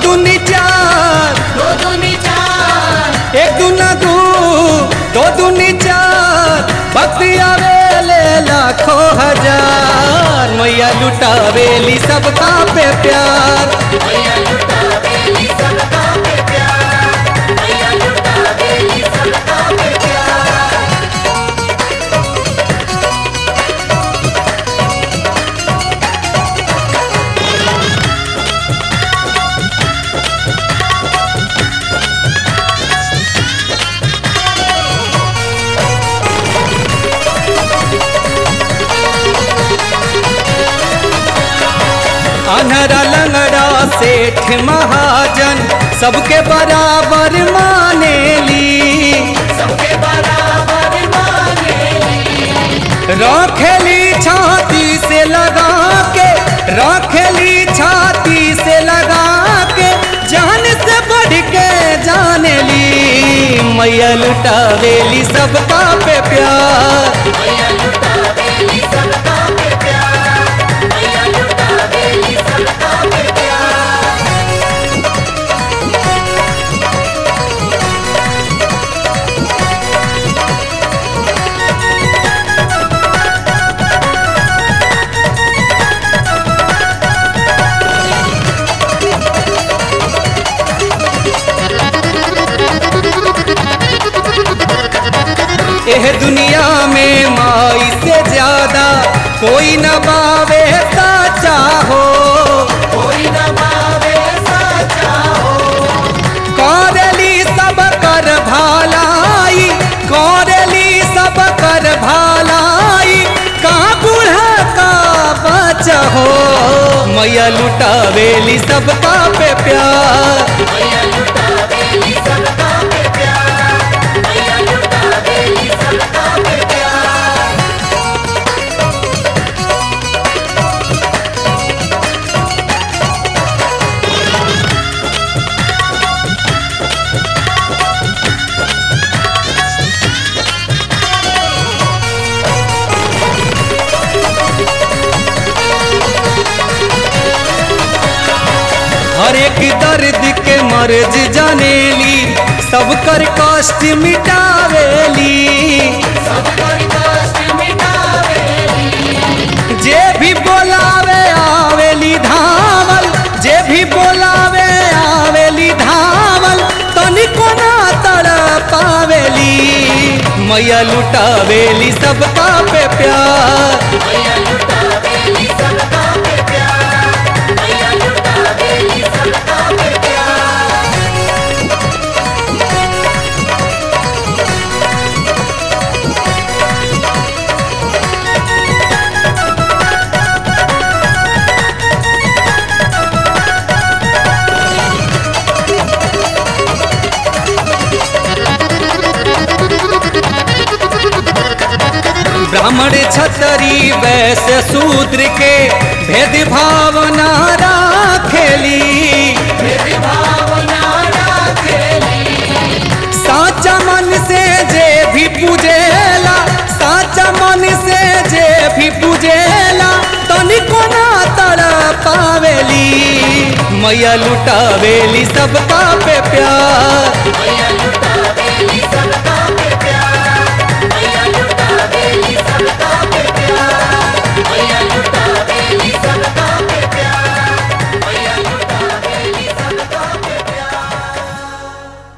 दूनी चार दो दूनी चार एक दूना दू दो दूनी चार भक्ति आवेले लाखों हजार मैया लुटावेली सबका पे प्यार मैया लुटा बेली सबका पे प्यार मैया लुटा बेली सबका पे प्यार अनहरा लंगड़ा सेठ महाजन सबके बराबर मानेली सबके बराबर मानेली रखेली छाती से लगा के रखेली छाती से लगा के जान से बढ़ के जानेली मैया लुटावेली सबका पे प्यार मैया लुटा बेली सबका पे प्यार मैया लुटा बेली सबका पे प्यार एह दुनिया में माई से ज्यादा कोई न बावे साचा हो कोई न पावे साचा हो कौरली सब कर भालाई कौरली सब कर भालाई का बूढ़ा का बच्चा हो मैया लुटावेली सबका पे प्यार मैया लुटा बेली सबका पे प्यार मैया लुटा बेली सबका पे प्यार हर एक दर्द के मर्ज जानेली सब कर कष्ट मिटावेली सबकर कष्ट मिटावेली जे भी बोलावे आवेली धावल जे भी बोलावे आवेली धावल तनिको ना तड़ पावेली मैया लुटावेली सबका पे प्यार मैया लुटा बेली सबका पे प्यार मैया लुटा बेली सबका पे प्यार ब्राह्मण छतरी वैश्य शूद्र के भेद भावना राखेली मेरी भावना राखेली साचा मन से जे भी पूजेला साचा मन से जे भी पूजेला तनिको ना तड़ पावेली मैया लुटावेली सबका पे प्यार मैया